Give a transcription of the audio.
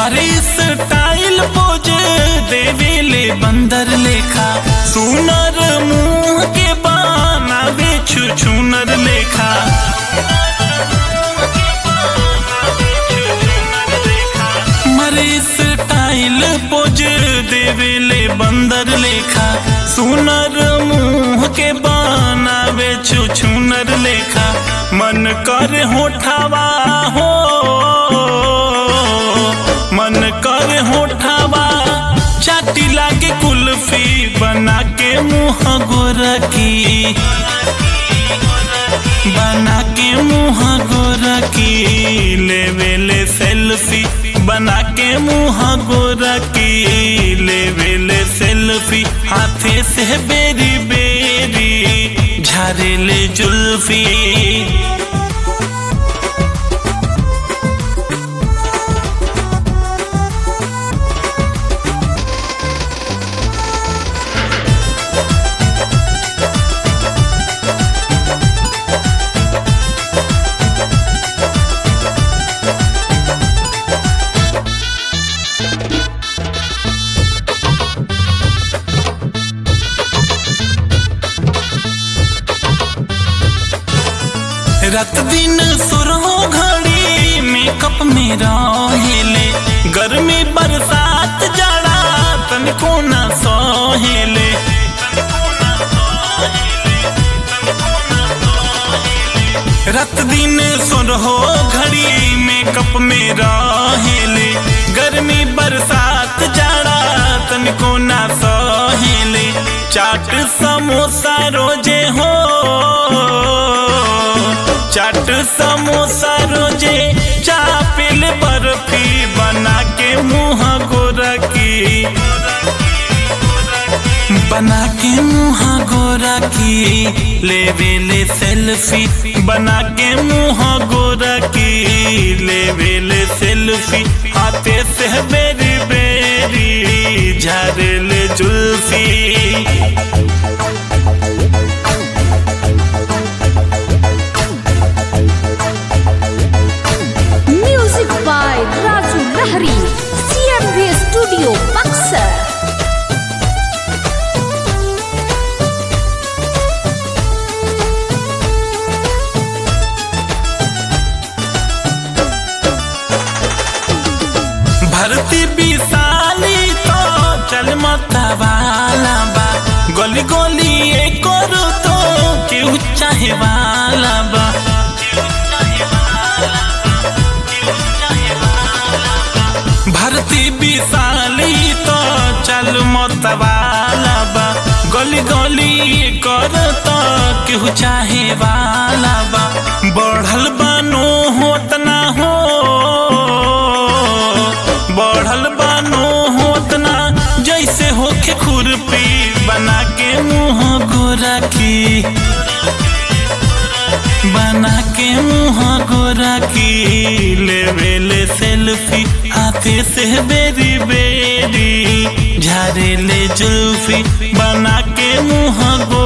मारे style pose देवेले बंदर लेखा सुनर मुंह के बाना बेछु छुनर लेखा मारे स्टाइल पोज देवेले बंदर लेखा सुनर मुंह के बाना बेछु छुनर लेखा मन कर होठावा हो मन कर होठावा चाटी लागे कुल्फी बना के मुंह गोरखी बना के मुंह गोरखी लेवेले सेल्फी बना के मुंह गोरखी लेवेले सेल्फी हाथे से बेरी बेरी झारेले जुल्फी रात दिन सुरहो घड़ी मेकअप में रहेले गर्मी बरसात जाड़ा तनिको न सहेले रात दिन सुरहो घड़ी मेकअप में रहेले गर्मी बरसात जाड़ा तनिको न सहेले चाट समोसा रोजे हो चाट समोसा रोजे चापिल बर्फी बना के मुंह गोरखी बना के मुंह गोरखी लेवेले सेल्फी बना के मुंह गोरखी लेवेले सेल्फी हाथे से बेरी बेरी झारेले जुल्फी Music by Raju Lahari. CMB Studio Buxar. भरती विशाली तो चल मतवाला बा गोली गोली ये करो तो केहू चाहे वाला बा भरती विशाली तो चल मतवाला बा गोली गोली ये करो तो केहू चाहे वाला बा बढ़ल बानो होत ना हो बढ़ल बानो होतना जैसे होखे खुरपी बना के मुंह गोरखी बना के मुंह गोरखी लेवेले सेल्फी हाथे से बेरी बेरी झारेले जुल्फी बना के मुंह गो